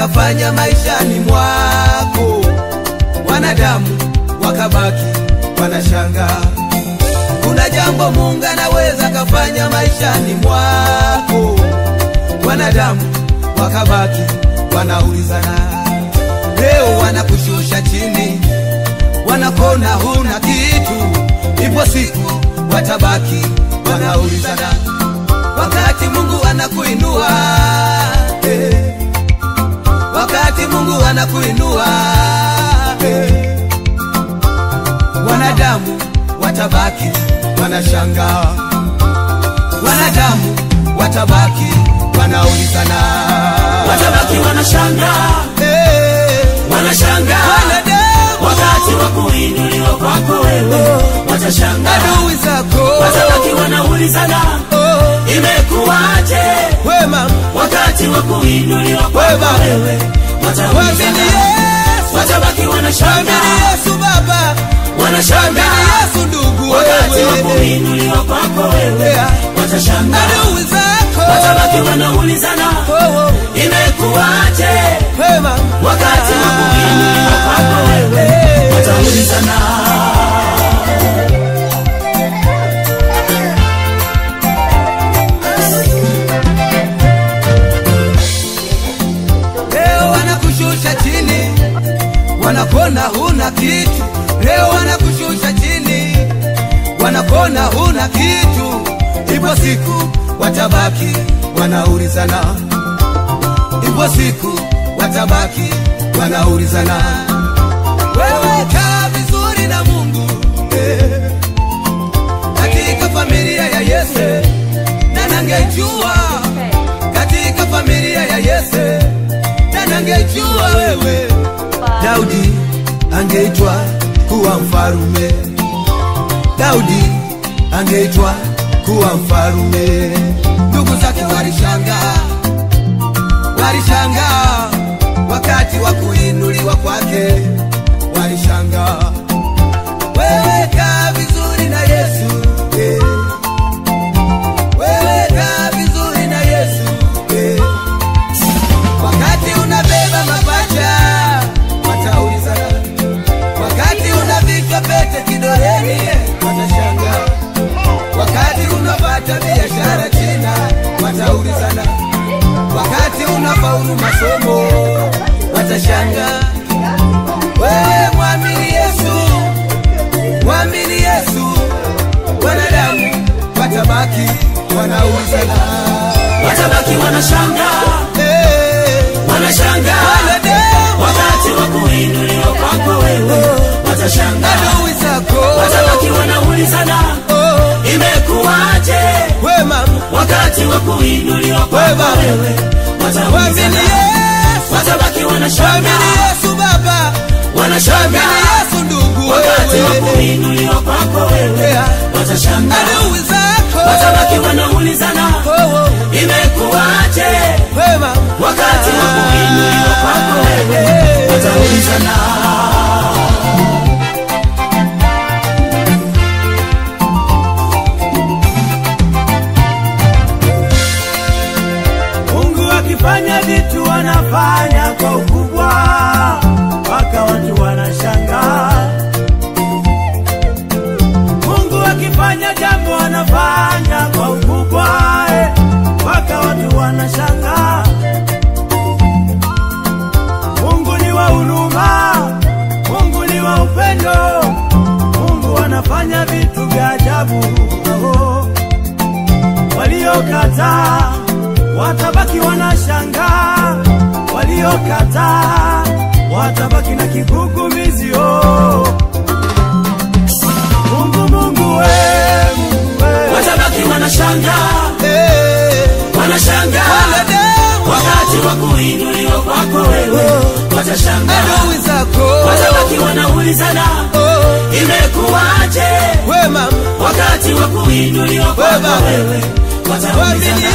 kafanya maishani mwako, wanadamu wakabaki wanashangaa. Kuna jambo Mungu anaweza kafanya maishani mwako, wanadamu wakabaki wanaulizana. Leo wanakushusha chini, wanakona huna kitu, ipo siku watabaki wanaulizana, wakati Mungu anakuinua eh, wakati Mungu anakuinua eh, wanadamu watabaki wanashangaa, wanadamu watabaki wanaulizana, watabaki wanashangaa eh, wanashangaa wanadamu wakati wa kuinuliwa kwako wewe watashangaa adui zako watabaki wanaulizana oh, imekuwaje wema wakati wa kuinuliwa kwako Wema. wewe wamini wataulizana Yesu, watabaki wamini wanashangaa Yesu Baba, wamini wanashangaa Yesu ndugu wakati wa wewe, kuinuliwa kwako wewe Yeah. watashangaa adui zako watabaki wanaulizana oh, oh, imekuwaje wema wakati wa kuinuliwa kwako wewe wataulizana Leo wanakushusha chini, wanakona huna kitu. Leo wanakushusha chini, wanakona huna kitu. Ipo siku watabaki wanaulizana, ipo siku watabaki wanaulizana. Wewe kaa vizuri na Mungu eh, katika familia ya Yese, na nangejua katika familia ya Yese, na nangejua wewe Daudi angeitwa kuwa mfarume, Daudi angeitwa kuwa mfarume. Ndugu zake walishangaa, walishangaa wakati wa kuinuliwa kwake, walishangaa. Wewe kaa vizuri na Yesu eh. Wewe kaa vizuri na Yesu eh. Wakati unabeba mapacha wataulizana, wakati unavikwa pete kidoleni watashangaa, wakati unapata biashara China wataulizana, wakati unafaulu masomo watashangaa. Wewe mwamini Yesu, mwamini Yesu, wanadamu watabaki wanaulizana. watabaki wanashangaa Eh, wanashangaa wanadamu wakati wa kuinuliwa kwako wewe watashangaa adui zako watabaki wanaulizana oh, imekuwaje wema wakati wa kuinuliwa kwako Wema. wewe wamini wataulizana Yesu, watabaki wamini wanashangaa Yesu Baba, wamini wanashangaa Yesu ndugu wakati wa wewe, kuinuliwa kwako wewe Yeah. watashangaa adui zako watabaki wanaulizana oh, oh, imekuwaje wema wakati wa kuinuliwa kwako wewe wataulizana Mungu akifanya vitu wanafanya kwa ukubwa, mpaka watu wanashangaa. Mungu akifanya jambo anafanya kwa ukubwa, eh, mpaka watu wanashangaa. Mungu ni wa huruma, Mungu ni wa upendo, Mungu anafanya vitu vya ajabu. Oh waliokataa watabaki wanashangaa, waliokataa watabaki na kigugumizi. Oh, Mungu, Mungu we, Mungu we. watabaki wanashangaa Eh, wanashangaa wanadamu wakati wa kuinuliwa kwako wewe watashangaa adui zako watabaki wanaulizana oh, imekuwaje wema wakati wa kuinuliwa kwako Wema. wewe wamini wataulizana